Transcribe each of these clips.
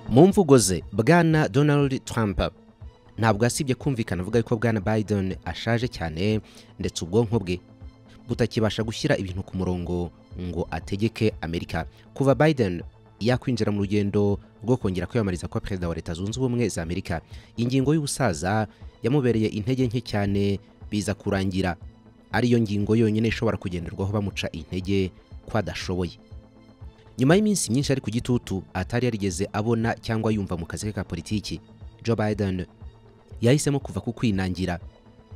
mu mvugo ze bwana donald trump ntabwo yasibye kumvikana avuga yuko bwana biden ashaje cyane ndetse ubwonko bwe butakibasha gushyira ibintu ku murongo ngo ategeke amerika kuva biden yakwinjira mu rugendo rwo kongera kwiyamamariza kwa perezida wa leta zunze ubumwe za amerika ingingo y'ubusaza yamubereye intege nke cyane biza kurangira ariyo ngingo yonyine ishobora kugenderwaho bamuca intege ko adashoboye nyuma y'iminsi myinshi ari ku gitutu atari yarigeze abona cyangwa yumva mu kazi ke ka politiki joe biden yahisemo kuva ku kwinangira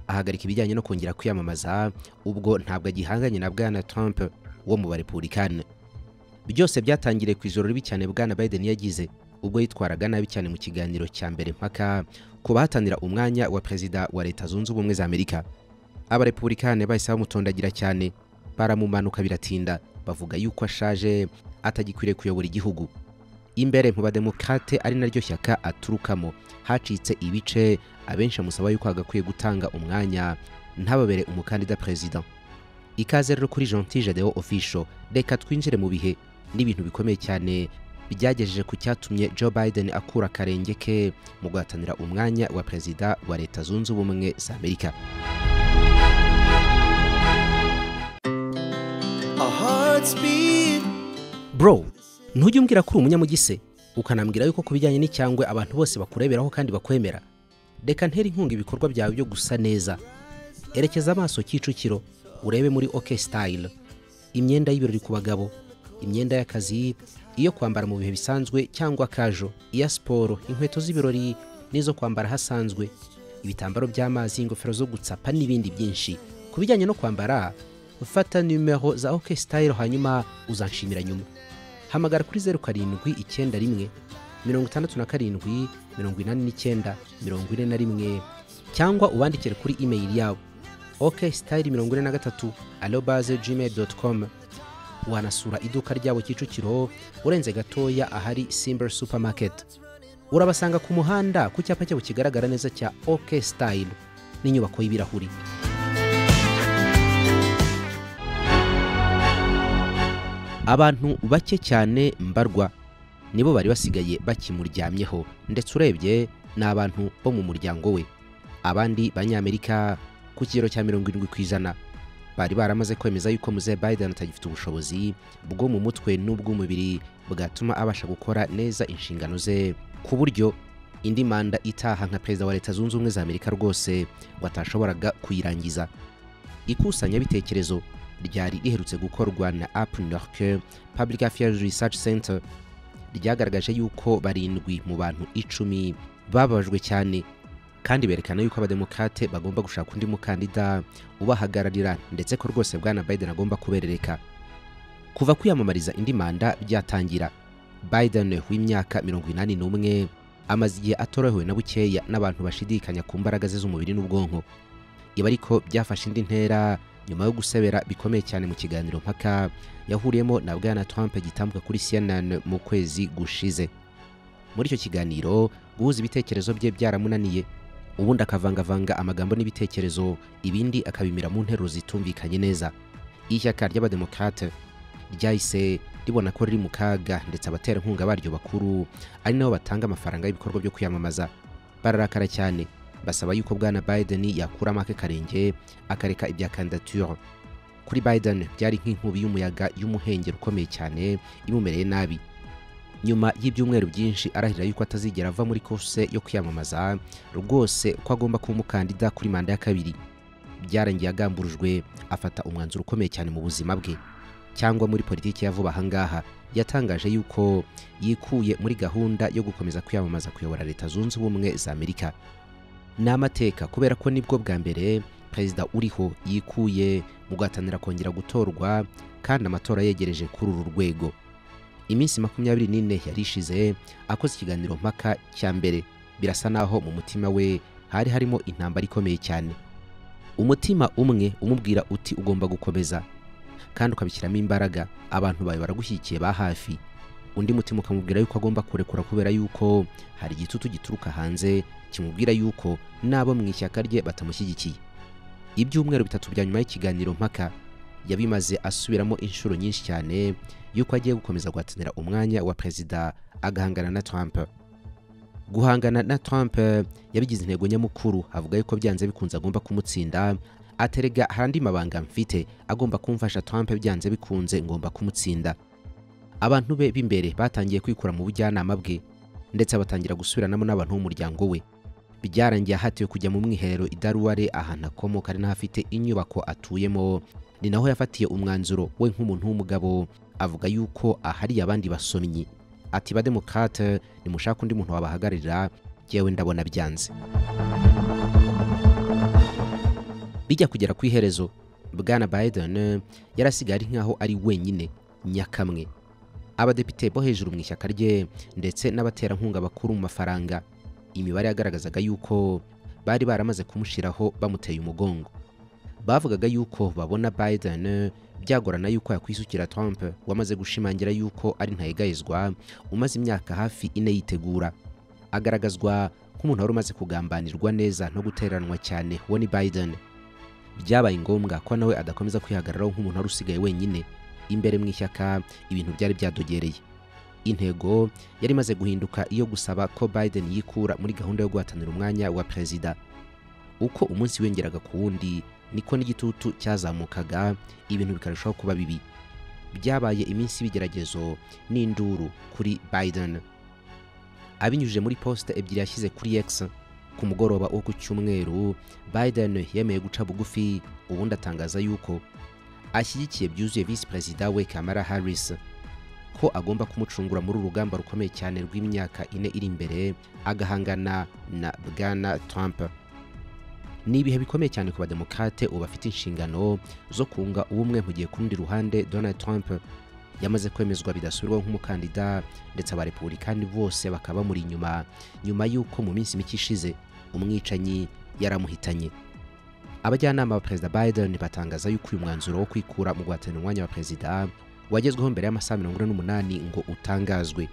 ahagarika ibijyanye no kongera kwiyamamaza ubwo ntabwo agihanganye na bwana trump wo mu barepubulikani byose byatangiriye ku ijoro ribi cyane bwana biden yagize ubwo yitwaraga nabi cyane mu kiganiro cya mbere mpaka ku bahatanira umwanya wa perezida wa leta zunze ubumwe za amerika abarepubulikani bahise bamutondagira cyane baramumanuka biratinda bavuga yuko ashaje atagikwiriye kuyobora igihugu imbere mu bademokrate ari naryo shyaka aturukamo hacitse ibice abenshi amusaba yuko hagakwiye gutanga umwanya ntababere umukandida perezida ikaze rero kuri gentil jadeo official reka twinjire mu bihe n'ibintu bikomeye cyane byagejeje ku cyatumye joe biden akura akarenge ke mu guhatanira umwanya wa perezida wa leta zunze ubumwe za amerika bro ntujye umbwira ko uri umunyamugise ukanambwira yuko ku bijyanye n'icyangwe abantu bose bakureberaho kandi bakwemera reka ntere inkunga ibikorwa byawe byo gusa neza erekeza amaso kicukiro urebe muri ok style imyenda y'ibirori ku bagabo imyenda y'akazi iyo kwambara mu bihe bisanzwe cyangwa akajo iya siporo inkweto z'ibirori n'izo kwambara hasanzwe ibitambaro by'amazi ingofero zo gutsapa n'ibindi byinshi ku bijyanye no kwambara fata nimero za ok style hanyuma uzanshimira nyuma hamagara kuri zeru karindwi icyenda rimwe mirongo itandatu na karindwi mirongo inani n'icyenda mirongo ine na rimwe cyangwa ubandikire kuri imeyili yabo ok style mirongo ine na gatatu arobaze gmail doti komu wanasura iduka ryabo kicukiro urenze gatoya ahari simba supamaketi urabasanga ku muhanda ku cyapa cyabo kigaragara neza cya ok style n'inyubako y'ibirahuri abantu bake cyane mbarwa nibo bari basigaye bakimuryamyeho ndetse urebye ni abantu bo mu muryango we abandi banyamerika ku kigero cya mirongo irindwi ku ijana bari baramaze kwemeza yuko muze Biden atagifite ubushobozi bwo mu mutwe n'ubw'umubiri bwatuma abasha gukora neza inshingano ze ku buryo indi manda itaha nka perezida wa leta zunze ubumwe za amerika rwose ngo atashoboraga kuyirangiza ikusanyabitekerezo ryari riherutse gukorwa na apnork public affairs research center ryagaragaje yuko barindwi mu bantu icumi bababajwe cyane kandi berekana yuko abademokrate bagomba gushaka undi mukandida ubahagararira ndetse ko rwose bwana biden agomba kuberereka kuva kwiyamamariza indi manda byatangira biden w'imyaka mirongo inani n'umwe amaze igihe atorohewe na bukeya n'abantu bashidikanya ku mbaraga ze z'umubiri n'ubwonko ibi ariko byafashe indi ntera nyuma yo gusebera bikomeye cyane mu kiganiro mpaka yahuriyemo na bwana Trump gitambuka kuri CNN mu kwezi gushize muri icyo kiganiro guhuza ibitekerezo bye byaramunaniye ubundi akavangavanga amagambo n'ibitekerezo ibindi akabimira mu nteruro zitumvikanye neza ishyaka ry'abademokrate ryahise ribona ko riri mu kaga ndetse abaterankunga baryo bakuru ari nabo batanga amafaranga y'ibikorwa byo kwiyamamaza bararakara cyane basaba yuko bwana Biden yakuramo ake karenge akareka ibya kandidature kuri Biden byari nk'inkubi y'umuyaga y'umuhengeri ukomeye cyane imumereye nabi nyuma y'ibyumweru byinshi arahirira yuko atazigera ava muri course yo kwiyamamaza rwose ko agomba kuba umukandida kuri manda ya kabiri byarangiye agamburujwe afata umwanzuro ukomeye cyane mu buzima bwe cyangwa muri politiki ya vuba ahangaha yatangaje yuko yikuye muri gahunda yo gukomeza kwiyamamaza kuyobora leta zunze ubumwe za amerika ni amateka kubera ko nibwo bwa mbere perezida uriho yikuye mu guhatanira kongera gutorwa kandi amatora yegereje kuri uru rwego iminsi makumyabiri n'ine yari ishize akoze ikiganiro mpaka cya mbere birasa naho mu mutima we hari harimo intambara ikomeye cyane umutima umwe umubwira uti ugomba gukomeza kandi ukabishyiramo imbaraga abantu bawe baragushyigikiye ba hafi undi mutima ukamubwira yuko agomba kurekura kubera yuko hari igitutu gituruka hanze kimubwira yuko n'abo mu ishyaka rye batamushyigikiye ibyumweru bitatu bya nyuma y'ikiganiro mpaka yabimaze asubiramo inshuro nyinshi cyane yuko agiye gukomeza guhatanira umwanya wa perezida agahangana na Trump guhangana na Trump eh, yabigize intego nyamukuru avuga yuko byanze bikunze agomba kumutsinda aterega hari andi mabanga mfite agomba kumfasha Trump byanze bikunze ngomba kumutsinda abantu be b'imbere batangiye kwikura mu bujyanama bwe ndetse batangira gusubiranamo n'abantu b'umuryango we byarangiye ahatiwe kujya mu mwiherero i Daruware ahantu akomoka ari n'ahafite inyubako atuyemo ni naho yafatiye umwanzuro we nk'umuntu w'umugabo avuga yuko ahariye abandi basomyi ati ba demokrate nimushaka undi muntu wabahagararira yewe ndabona byanze bijya kugera ku iherezo bwana Biden eh, yarasigaye ari nk'aho ari wenyine nyakamwe abadepite bo hejuru mu ishyaka rye ndetse n'abaterankunga bakuru mu mafaranga imibare yagaragazaga yuko bari baramaze kumushiraho bamuteye umugongo bavugaga yuko babona Biden eh, byagorana yuko yakwisukira Trump wamaze gushimangira yuko ari ntayegayezwa umaze imyaka hafi ine yitegura agaragazwa nk'umuntu wari umaze kugambanirwa neza no gutereranwa cyane we ni Biden byabaye ngombwa ko nawe adakomeza kwihagararaho nk'umuntu wari usigaye wenyine imbere mu ishyaka ibintu byari byadogereye intego yari imaze guhinduka iyo gusaba ko Biden yikura muri gahunda yo guhatanira umwanya wa perezida uko umunsi wiyongeraga ku wundi niko n'igitutu cyazamukaga ibintu bikarushaho kuba bibi byabaye iminsi y'ibigeragezo n'induru kuri Biden abinyujije muri posite ebyiri yashyize kuri X ku mugoroba wo ku cyumweru Biden yemeye guca bugufi ubundi atangaza yuko ashyigikiye byuzuye visi perezida we Kamala Harris ko agomba kumucungura muri uru rugamba rukomeye cyane rw'imyaka ine iri imbere agahangana na Bwana Trump ni ibihe bikomeye cyane ku bademokrate ubu bafite inshingano zo kunga ubumwe mu gihe ku rundi ruhande Donald Trump yamaze kwemezwa bidasubirwaho nk'umukandida ndetse abarepubulikani bose bakaba bamuri inyuma nyuma y'uko mu minsi mike ishize umwicanyi yaramuhitanye abajyanama ba perezida Biden batangaza yuko uyu mwanzuro wo kwikura mu guhatanira umwanya wa perezida wagezweho mbere y'amasaha mirongo ine n'umunani ngo utangazwe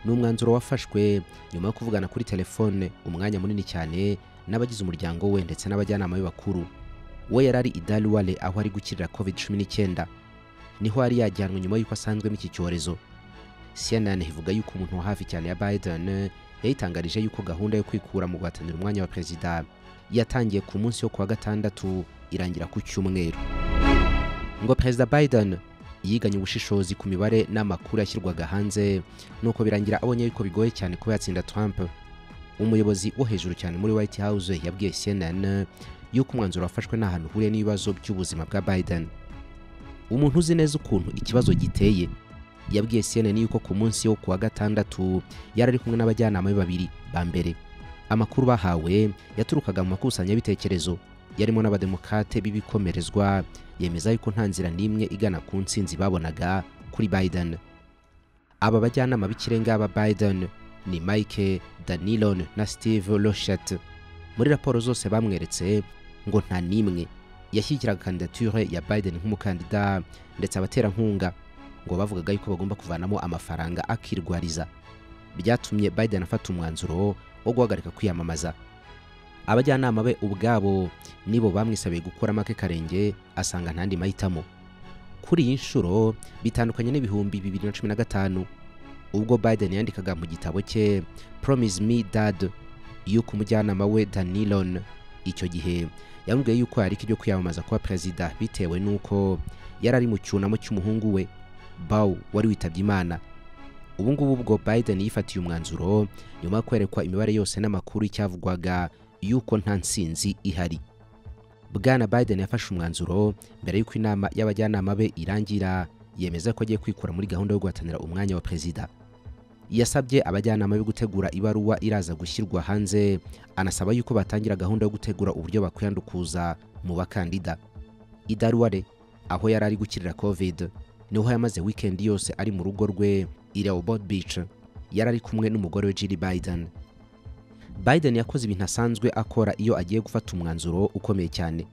ni umwanzuro wafashwe nyuma yo kuvugana kuri telefone umwanya munini cyane n'abagize umuryango we ndetse n'abajyanama be bakuru we yari ari i Daluwale aho ari gukirira covid cumi n'icyenda niho yari yajyanwe nyuma y'uko asanzwemo iki cyorezo CNN ivuga yuko umuntu wa hafi cyane ya Biden eh, yayitangarije yuko gahunda yo kwikura mu guhatanira umwanya wa perezida yatangiye ku munsi wo kuwa gatandatu irangira ku cyumweru ngo perezida Biden yiganye ubushishozi ku mibare n'amakuru yashyirwaga hanze nuko birangira abonye yuko bigoye cyane kuba yatsinda Trump umuyobozi wo hejuru cyane muri White House yabwiye CNN yuko umwanzuro wafashwe nta hantu uhuriye n'ibibazo by'ubuzima bwa Biden umuntu uzi neza ukuntu ikibazo giteye yabwiye CNN yuko ku munsi wo kuwa gatandatu yari ari kumwe n'abajyanama be babiri ba mbere amakuru bahawe yaturukaga mu makusanyabitekerezo yarimo n'abademokate b'ibikomerezwa yemeza yuko nta nzira n'imwe igana ku nsinzi babonaga kuri Biden aba bajyanama b'ikirenga ba Biden ni Mike Danilon na Steve Rochette muri raporo zose bamweretse ngo nta n'imwe yashyigikiraga kandidature ya Biden nk'umukandida ndetse abaterankunga ngo bavugaga yuko bagomba kuvanamo amafaranga akirwariza byatumye Biden afata umwanzuro wo guhagarika kwiyamamaza abajyanama be ubwabo nibo bamwisabiye gukora make karenge asanga ntandi mahitamo kuri iyi nshuro bitandukanye n'ibihumbi bibiri na cumi na gatanu ubwo Biden yandikaga mu gitabo cye Promise Me Dad yuko umujyanama we Danilon icyo gihe yamubwiye yuko yareka ibyo kwiyamamaza kuba perezida bitewe n'uko yari ari mu cyunamo cy'umuhungu we bawu wari witabye imana ubu ngubu ubwo Biden yifatiye umwanzuro nyuma yo kwerekwa imibare yose n'amakuru y'icyavugwaga yuko nta nsinzi ihari bwana Biden yafashe umwanzuro mbere y'uko inama y'abajyanama be irangira yemeza ko agiye kwikura muri gahunda yo guhatanira umwanya wa perezida yasabye abajyanama be gutegura ibaruwa iraza gushyirwa hanze anasaba yuko batangira gahunda yo gutegura uburyo bakwiyandukuza mu bakandida idaruware aho yari ari gukirira covid niho yamaze wikendi yose ari mu rugo rwe i Rehoboth Beach yari ari kumwe n'umugore we Jill Biden Biden yakoze ibintu asanzwe akora iyo agiye gufata umwanzuro ukomeye cyane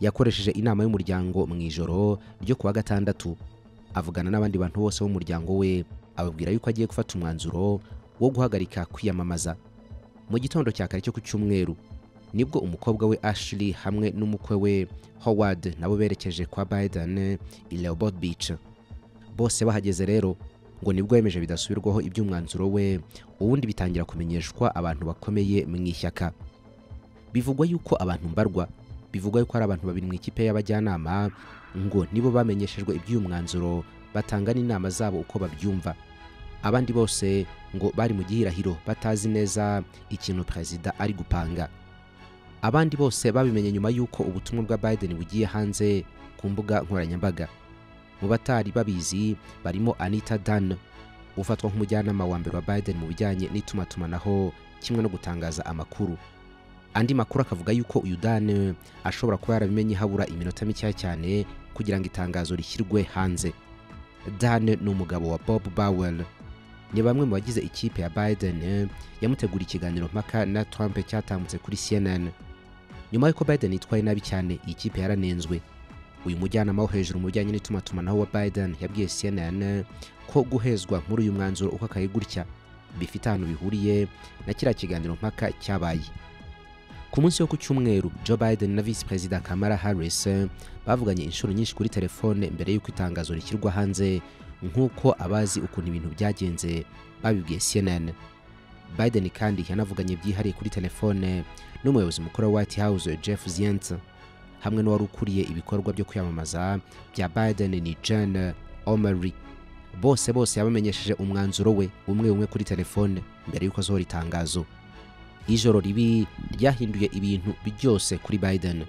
yakoresheje inama y'umuryango mu ijoro ryo kuwa gatandatu avugana n'abandi bantu bose b'umuryango we ababwira yuko agiye gufata umwanzuro wo guhagarika kwiyamamaza mu gitondo cya kare cyo ku cyumweru nibwo umukobwa we Ashley hamwe n'umukwe we Howard nabo berekeje kwa Biden i Rehoboth Beach bose bahageze rero ngo nibwo yemeje bidasubirwaho iby'umwanzuro we ubundi bitangira kumenyeshwa abantu bakomeye mu ishyaka bivugwa yuko abantu mbarwa bivugwa yuko hari abantu babiri mu ikipe y'abajyanama ngo nibo bamenyeshejwe iby'uyu mwanzuro batanga n'inama zabo uko babyumva abandi bose ngo bari mu gihirahiro batazi neza ikintu perezida ari gupanga abandi bose babimenye nyuma y'uko ubutumwa bwa Biden bugiye hanze ku mbuga nkoranyambaga mu batari babizi barimo Anita Dan ufatwa nk'umujyanama wa mbere wa Biden mu bijyanye n'itumanaho kimwe no gutangaza amakuru andi makuru akavuga yuko uyu Dan ashobora kuba yarabimenye habura iminota mikeya cyane kugira ngo itangazo rishyirwe hanze Dan ni umugabo wa Bob Bowell ni bamwe mu bagize ikipe ya Biden yamutegura ikiganiro mpaka na Trump cyatambutse kuri CNN nyuma y'uko Biden yitwaye nabi cyane iyi kipe yaranenzwe uyu mujyanama wo hejuru mu bijyanye n'itumanaho wa Biden yabwiye CNN ko guhezwa muri uyu mwanzuro uko akaye gutya bifite ahantu bihuriye na kiriya kiganiro mpaka cyabaye ku munsi wo ku cyumweru Joe Biden na Visi Perezida Kamala Harris bavuganye inshuro nyinshi kuri telefone mbere y'uko itangazo rishyirwa hanze nk'uko abazi ukuntu ibintu byagenze babibwiye CNN Biden kandi yanavuganye byihariye kuri telefone n'umuyobozi mukuru wa White House Jeff Zients hamwe n'uwari ukuriye ibikorwa byo kwiyamamaza bya Biden ni Jen O'Malley bose bose yabamenyesheje umwanzuro we umwe umwe kuri telefone mbere y'uko asohora itangazo ijoro ribi ryahinduye ibintu byose kuri Biden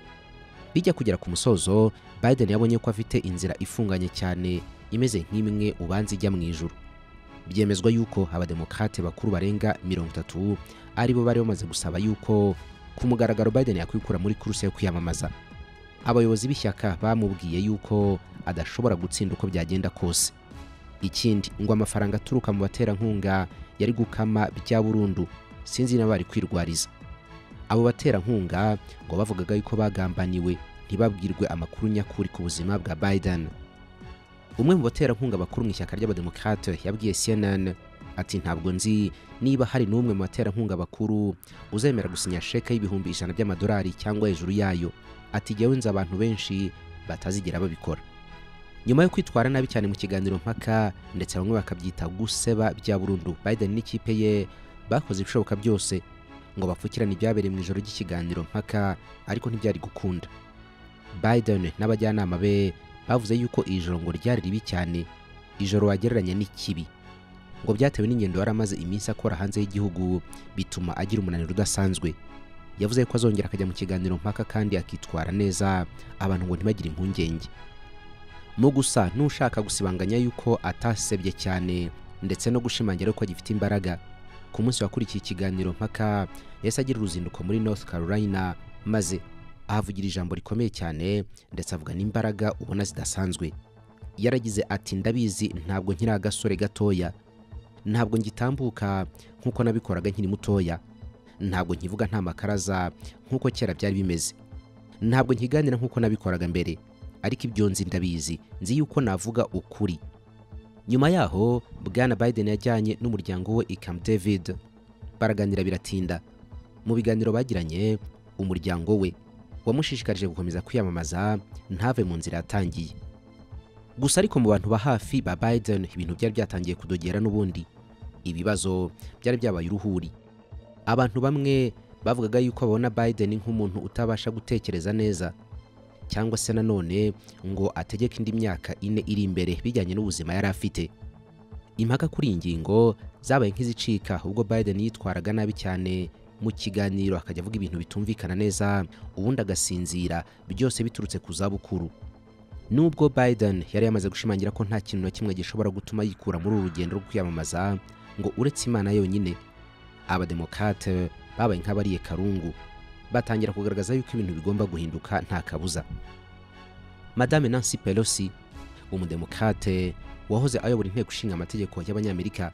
bijya kugera ku musozo Biden yabonye ko afite inzira ifunganye cyane imeze nk'imwe ubanza ijya mu ijuru byemezwa yuko abademokrate bakuru barenga mirongo itatu aribo bari bamaze gusaba yuko ku mugaragaro Biden yakwikura muri kuruse yo kwiyamamaza abayobozi b'ishyaka bamubwiye yuko adashobora gutsinda uko byagenda kose ikindi ngo amafaranga aturuka mu baterankunga yari gukama bya burundu sinzi niba bari kwirwariza abo baterankunga ngo bavugaga yuko bagambaniwe ntibabwirwe amakuru nyakuri ku buzima bwa Biden umwe mu baterankunga bakuru mu ishyaka ry'abademokrate yabwiye CNN ati ntabwo nzi niba hari n'umwe mu baterankunga bakuru uzemera gusinya sheke y'ibihumbi ijana by'amadolari cyangwa hejuru yayo ati jyewe nzi abantu benshi batazigera babikora nyuma yo kwitwara nabi cyane mu kiganiro mpaka ndetse bamwe bakabyita guseba bya burundu Biden n'ikipe ye bakoze ibishoboka byose ngo bapfukirane ibyabereye mu ijoro ry'ikiganiro mpaka ariko ntibyari gukunda Biden n'abajyanama be bavuze yuko iri joro ngo ryari ribi cyane ijoro wagereranya n'ikibi ngo byatewe n'ingendo yari amaze iminsi akora hanze y'igihugu bituma agira umunaniro udasanzwe yavuze ko azongera akajya mu kiganiro mpaka kandi akitwara neza abantu ngo ntibagire impungenge mu gusa n'ushaka gusibanganya yuko atasebye cyane ndetse no gushimangira ko agifite imbaraga ku munsi wakurikiye ikiganiro mpaka yahise agira uruzinduko muri north carolina maze ahavugira ijambo rikomeye cyane ndetse avuga n'imbaraga ubona zidasanzwe yaragize ati ndabizi ntabwo nkiri agasore gatoya ntabwo ngitambuka nk'uko nabikoraga nkiri mutoya ntabwo nkivuga nta makaraza nk'uko kera byari bimeze ntabwo nkiganira nk'uko nabikoraga mbere ariko ibyo nzi ndabizi nzi yuko navuga ukuri nyuma yaho bwana Biden yajyanye n'umuryango we i Camp David baraganira biratinda mu biganiro bagiranye umuryango we wamushishikarije gukomeza kwiyamamaza ntave mu nzira yatangiye gusa ariko mu bantu ba hafi ba Biden ibintu byari byatangiye kudogera n'ubundi ibibazo byari byabaye uruhuri abantu bamwe bavugaga yuko babona Biden nk'umuntu utabasha gutekereza neza cyangwa se nanone ngo ategeke indi myaka ine iri imbere bijyanye n'ubuzima yari afite impaka kuri iyi ngingo zabaye nk'izicika ubwo Biden yitwaraga nabi cyane mu kiganiro akajya avuga ibintu bitumvikana neza ubundi agasinzira byose biturutse ku zabukuru nubwo Biden yari yamaze gushimangira ko nta kintu na kimwe gishobora gutuma yikura muri uru rugendo rwo kwiyamamaza ngo uretse imana yonyine abademokrate babaye nk'abariye karungu batangira kugaragaza yuko ibintu bigomba guhinduka nta kabuza madame nancy pelosi umudemokrate wahoze ayobora inteko ishinga amategeko y'abanyamerika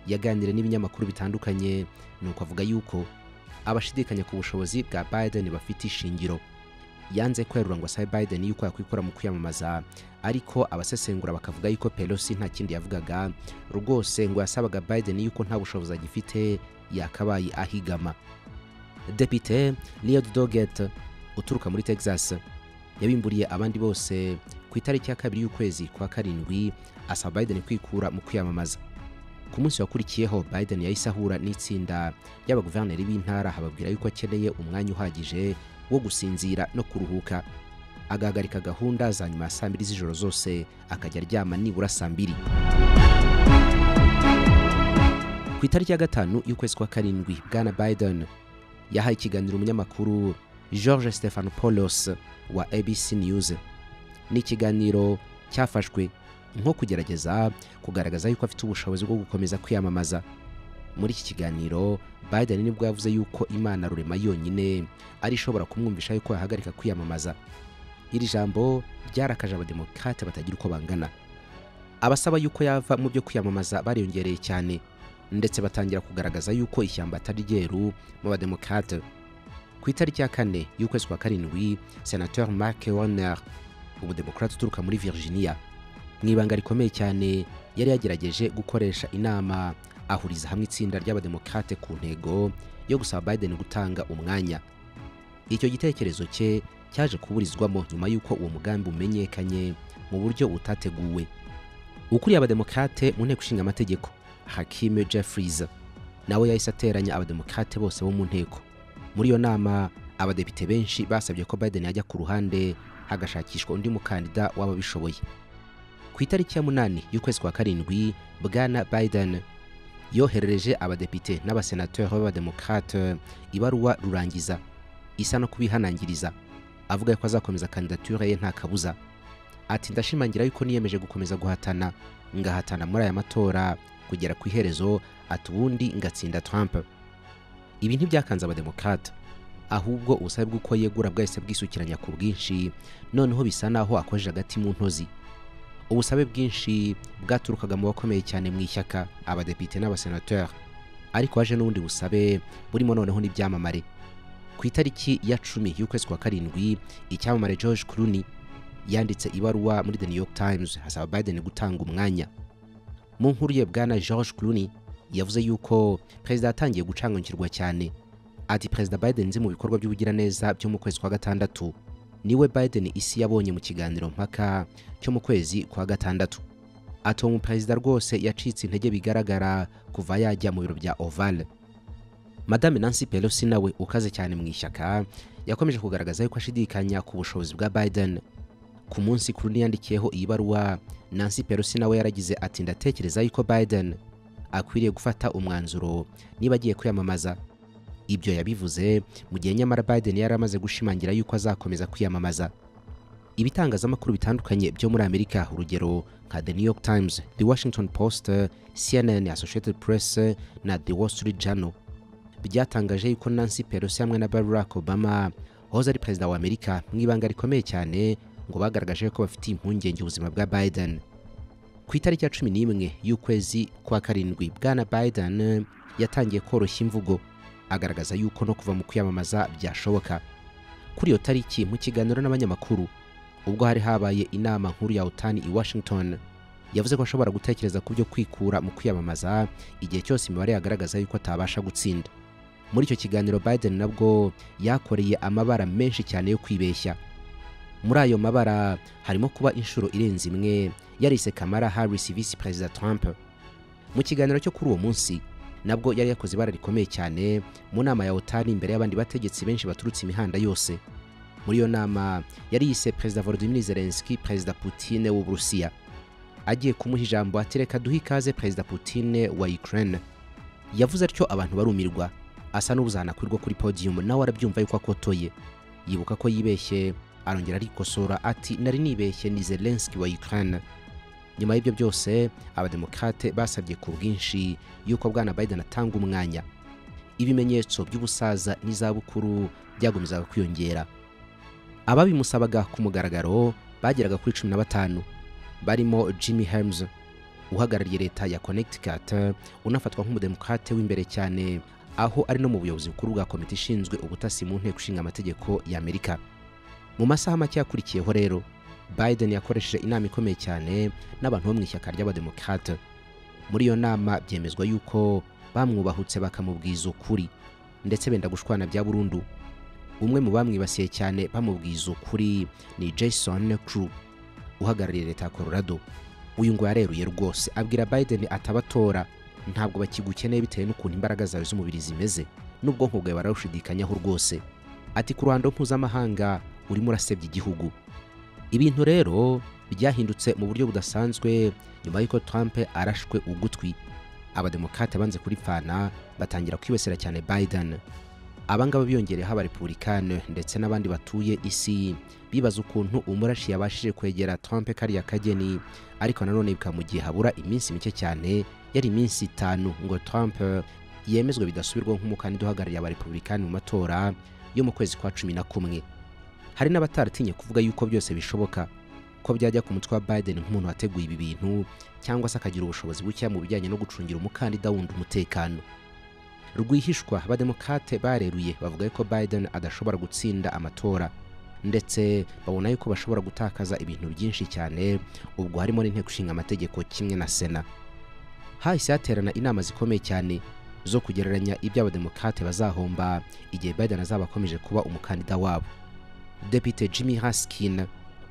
yaganiriye n'ibinyamakuru bitandukanye nuko avuga yuko abashidikanya ku bushobozi bwa biden bafite ishingiro yanze kwerura ngo asabe biden yuko yakwikora mu kwiyamamaza ariko abasesengura bakavuga yuko pelosi nta kindi yavugaga rwose ngo yasabaga biden yuko nta bushobozi agifite yakabaye ahigama Depite Lloyd Doggett uturuka muri Texas yabimburiye abandi bose ku itariki ya kabiri y'ukwezi kwa karindwi asaba Biden kwikura mu kwiyamamaza ku munsi wakurikiyeho Biden yahise ahura n'itsinda ry'abaguverineri b'intara hababwira yuko akeneye umwanya uhagije wo gusinzira no kuruhuka agahagarika gahunda za nyuma ya saa mbiri z'ijoro zose akajya aryama nibura saa mbiri ku itariki ya gatanu y'ukwezi kwa karindwi bwana Biden yahaye ikiganiro umunyamakuru George Stefano Polos wa ABC News ni ikiganiro cyafashwe nko kugerageza kugaragaza yuko afite ubushobozi bwo gukomeza kwiyamamaza muri iki kiganiro Biden nibwo yavuze yuko Imana rurema yonyine ari ishobora kumwumvisha yuko yahagarika kwiyamamaza iri jambo ryarakaje abademokrate batagira uko bangana abasaba yuko yava mu byo kwiyamamaza bariyongereye cyane ndetse batangira kugaragaza yuko ishyamba atari ryeru mu bademokrate ku itariki ya kane y'ukwezi kwa karindwi senateur Mark Warner umudemokrate uturuka muri Virginia mu ibanga rikomeye cyane yari yagerageje gukoresha inama ahuriza hamwe itsinda ry'abademokrate ku ntego yo gusaba Biden gutanga umwanya icyo gitekerezo cye cyaje kuburizwamo nyuma y'uko uwo mugambi umenyekanye mu buryo butateguwe ukuriye abademokrate mu nteko ishinga amategeko Hakim Jeffries nawe yahise ateranya abademokrate bose bo mu nteko muri iyo nama abadepite benshi basabye ko Biden yajya ku ruhande hagashakishwa undi mukandida w'ababishoboye ku itariki ya munani y'ukwezi kwa karindwi bwana Biden yoherereje abadepite n'abasenateri b'abademokrate ibaruwa rurangiza isa no kubihanangiriza avuga ko azakomeza kandidature ye nta kabuza ati ndashimangira yuko niyemeje gukomeza guhatana ngahatana muri aya matora kugera ku iherezo ati ubundi ngatsinda Trump ibi ntibyakanze abademokrate ahubwo ubusabe bw'uko yegura bwahise bwisukiranya ku bwinshi noneho bisa naho akojeje agati mu ntozi ubusabe bwinshi bwaturukaga mu bakomeye cyane mu ishyaka abadepite n'abasenateri ariko haje n'ubundi busabe burimo noneho n'ibyamamare ku itariki ya cumi y'ukwezi kwa karindwi icyamamare George Clooney yanditse ibaruwa muri The New York Times asaba Biden gutanga umwanya mu nkuru ye bwana George Clooney yavuze yuko perezida yatangiye gucanganyikirwa cyane ati perezida Biden nzi mu bikorwa by'ubugiraneza byo mu kwezi kwa gatandatu niwe Biden isi yabonye mu kiganiro mpaka cyo mu kwezi kwa gatandatu ati uwo muperezida rwose yacitse intege bigaragara kuva yajya mu biro bya Oval Madame Nancy Pelosi nawe ukaze cyane mu ishyaka yakomeje kugaragaza yuko ashidikanya ku bushobozi bwa Biden ku munsi kuri yandikiyeho iyi baruwa Nancy Pelosi nawe yaragize ati ndatekereza yuko Biden akwiriye gufata umwanzuro niba agiye kwiyamamaza ibyo yabivuze mu gihe nyamara Biden yari amaze gushimangira yuko azakomeza kwiyamamaza ibitangazamakuru bitandukanye byo muri Amerika urugero nka The New York Times, The Washington Post, CNN, Associated Press na The Wall Street Journal byatangaje yuko Nancy Pelosi hamwe na Barack Obama wahoze ari perezida wa Amerika mu ibanga rikomeye cyane ngo bagaragaje ko bafitiye impungenge ubuzima bwa Biden ku itariki ya cumi n'imwe y'ukwezi kwa karindwi bwana Biden yatangiye koroshya imvugo agaragaza yuko no kuva mu kwiyamamaza byashoboka kuri iyo tariki mu kiganiro n'abanyamakuru ubwo hari habaye inama nkuru ya otani i Washington yavuze ko ashobora gutekereza ku byo kwikura mu kwiyamamaza igihe cyose imibare yagaragaza yuko atabasha gutsinda muri icyo kiganiro Biden nabwo yakoreye amabara menshi cyane yo kwibeshya muri ayo mabara harimo kuba inshuro irenze imwe yarise Kamala Harris visi perezida Trump mu kiganiro cyo kuri uwo munsi nabwo yari yakoze ibara rikomeye cyane mu nama ya otani imbere y'abandi bategetsi benshi baturutse imihanda yose muri iyo nama yari yise perezida Volodymyr Zelensky perezida Putin w'Uburusiya agiye kumuha ijambo ati reka duhe ikaze perezida Putin wa Ukraine yavuze atyo abantu barumirwa asa n'ubuzanakwirwa kuri podium nawe arabyumva yuko akotoye yibuka ko yibeshye arongera arikosora ati nari nibeshye ni Zelensky wa Ukraine nyuma y'ibyo byose abademokrate basabye ku bwinshi yuko bwana Biden atanga umwanya ibimenyetso by'ubusaza n'izabukuru byagomezaga kwiyongera ababimusabaga ku mugaragaro bageraga kuri cumi na batanu barimo Jimmy Helms uhagarariye leta ya Connecticut unafatwa nk'umudemokrate w'imbere cyane aho ari no mu buyobozi bukuru bwa komite ishinzwe ubutasi mu nteko ishinga amategeko ya Amerika mu masaha make yakurikiyeho rero Biden yakoresheje inama ikomeye cyane n'abantu bo mu ishyaka ry'abademokrate muri iyo nama byemezwa yuko bamwubahutse bakamubwiza ukuri ndetse benda gushwana bya burundu umwe mu bamwibasiye cyane bamubwiza ukuri ni Jason Crew uhagarariye leta ya colorado uyu ngo yareruye rwose abwira biden atabatora ntabwo bakigukeneye bitewe n'ukuntu imbaraga zawe z'umubiri zimeze n'ubwonko bwawe barawushidikanyaho rwose ati ku ruhando mpuzamahanga urimo urasebya igihugu ibintu rero byahindutse mu buryo budasanzwe nyuma y'uko trump arashwe ugutwi abademokate banze kuripfana batangira kwibasira cyane biden abangaba biyongereyeho abarepubulikani ndetse n'abandi batuye isi bibaza ukuntu umurashi yabashije kwegera trump kariya kageni ariko nanone bikamugiye habura iminsi mike cyane yari iminsi itanu ngo trump yemezwe bidasubirwaho nk'umukandida uhagarariye abarepubulikani mu matora yo mu kwezi kwa cumi na kumwe hari n'abataratinye kuvuga yuko byose bishoboka ko byajya ku mutwe wa biden nk'umuntu wateguye ibi bintu cyangwa se akagira ubushobozi buke mu bijyanye no gucungira umukandida wundi umutekano rwihishwa abademokate bareruye bavuga ko biden adashobora gutsinda amatora ndetse babona yuko bashobora gutakaza ibintu byinshi cyane ubwo harimo n'inteko ishinga amategeko kimwe na sena hahise haterana inama zikomeye cyane zo kugereranya ibyo abademokate bazahomba igihe biden azaba akomeje kuba umukandida wabo depite jimmy haskin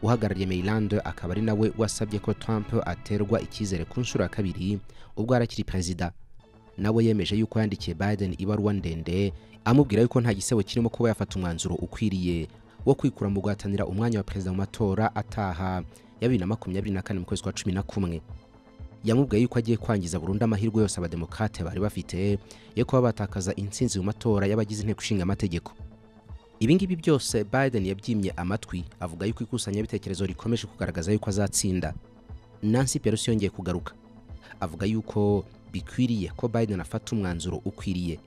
uhagarariye Maryland akaba ari nawe wasabye ko Trump aterwa icyizere ku nshuro ya kabiri ubwo arakiri perezida nawe yemeje yuko yandikiye Biden ibaruwa ndende amubwira yuko nta gisebo kirimo kuba yafata umwanzuro ukwiriye wo kwikura mu guhatanira umwanya wa perezida mu matora ataha ya bibiri na makumyabiri na kane mu kwezi kwa cumi na kumwe yamubwiye yuko agiye kwangiza burundu amahirwe yose abademokate bari bafite yo kuba batakaza intsinzi mu matora y'abagize inteko ishinga amategeko ibingibi byose biden yabyimye amatwi avuga yuko ikusanyabitekerezo rikomeje kugaragaza yuko azatsinda nancy pelosi yongeye kugaruka avuga yuko bikwiriye ko biden afata umwanzuro ukwiriye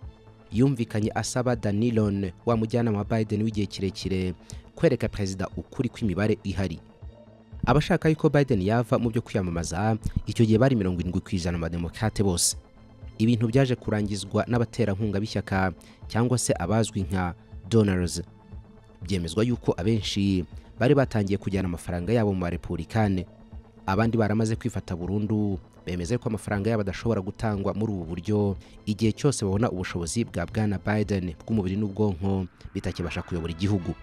yumvikanye asaba danilon wa mujyanama wa biden w'igihe kirekire kwereka perezida ukuri kw'imibare ihari abashaka yuko biden yava mu byo kwiyamamaza icyo gihe bari mirongo irindwi ku ijana abademokate bose ibintu byaje kurangizwa n'abaterankunga b'ishyaka cyangwa se abazwi nka donors byemezwa yuko abenshi bari batangiye kujyana amafaranga yabo mu barepubulikane abandi baramaze kwifata burundu bemeza yuko amafaranga yabo adashobora gutangwa muri ubu buryo igihe cyose babona ubushobozi bwa bwana biden bw'umubiri n'ubwonko bitakibasha kuyobora igihugu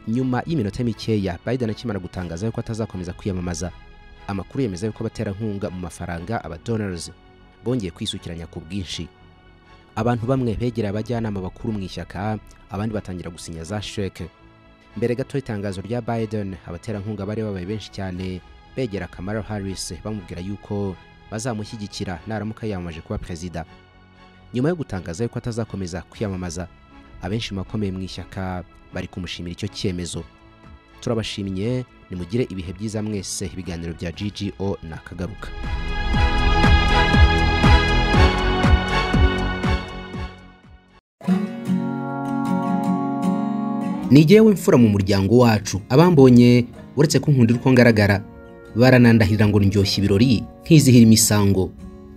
nyuma y'iminota mikeya biden akimara gutangaza yuko atazakomeza kwiyamamaza amakuru yemeza yuko abaterankunga mu mafaranga abadonors bongeye kwisukiranya ku bwinshi abantu bamwe begera abajyanama bakuru mu ishyaka abandi batangira gusinya za sheke mbere gato y'itangazo rya biden abaterankunga bari babaye benshi cyane begera kamara harris bamubwira yuko bazamushyigikira naramuka yiyamamaje kuba perezida nyuma yo gutangaza yuko atazakomeza kwiyamamaza abenshi mu bakomeye mu ishyaka bari kumushimira icyo cyemezo turabashimye nimugire ibihe byiza mwese ibiganiro bya ggo ni akagaruka nigewe w'imfura mu muryango wacu abambonye uretse ko nkundira uko ngaragara baranandahirira ngo ndyoshye ibirori nkizihira imisango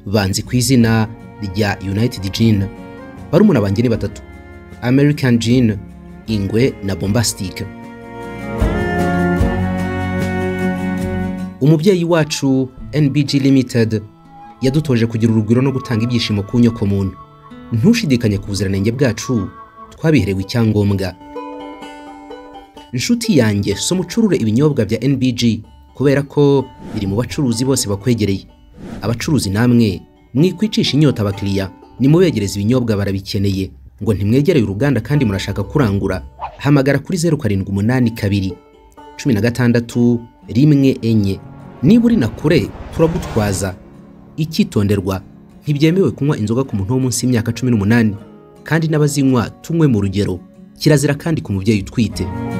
banzi ku izina rya united gin barumuna banjye ni batatu american gin ingwe na bombastic umubyeyi wacu nbg limited yadutoje kugira urugwiro no gutanga ibyishimo ku nyokomuntu ntushidikanye ku buziranenge bwacu twabiherewe icyangombwa inshuti yanjye si umucurure ibinyobwa bya NBG kubera ko biri mu bacuruzi bose bakwegereye abacuruzi namwe mwikwicisha inyota abakiriya nimubegereza ibinyobwa barabikeneye ngo ntimwegereye uruganda kandi murashaka kurangura hamagara kuri zeru karindwi umunani kabiri cumi na gatandatu rimwe enye niba uri na kure turagutwaza icyitonderwa ntibyemewe kunywa inzoga ku muntu wo munsi y'imyaka cumi n'umunani kandi n'abazinywa tunywe mu rugero kirazira kandi ku mubyeyi utwite